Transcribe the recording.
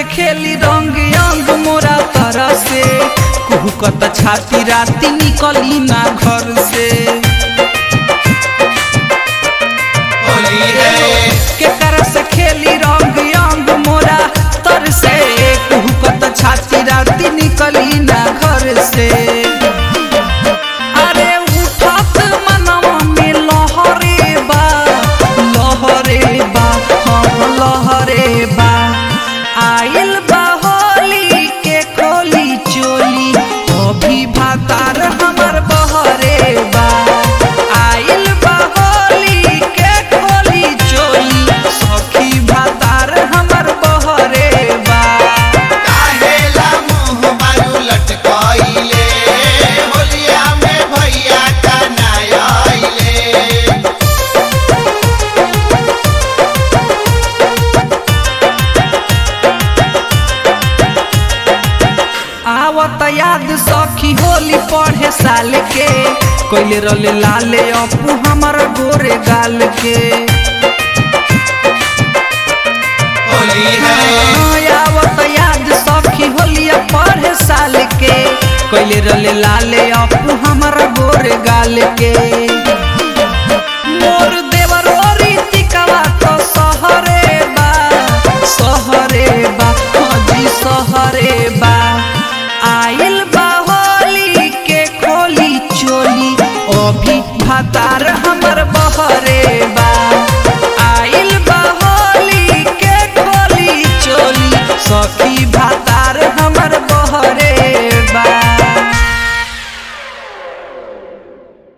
खेली रंग अंग मोरा तरह से कुहकत छाती राती निकली ना घर से होली है केकर से खेली रंग अंग मोरा तर से कुहकत छाती राती निकली ना घर से अरे उठत मनवा में लहरे बा लहरे बा हाँ लहरे बा आइल बा होली के खोली चोली अभी भातार हमर बहरे बा आइल बा होली के खोली चोली सखी भातार हमर बहरे बा काहेला मुंह मारू लटकाइले होलिया में भैया का नया आइले आवत याद सखी होली पढ़े साल के कोइले रले लाले अपू हमर गोरे गाल के होली है आवत याद सखी होलिया पढ़े साल के कोइले रले लाले अपू हमर गोरे गाल के मोर देवर रीतिकवा तो सहरे बा सहरे बा हजी सहरे बा आइल बा होली के खोली चोली अभी भातार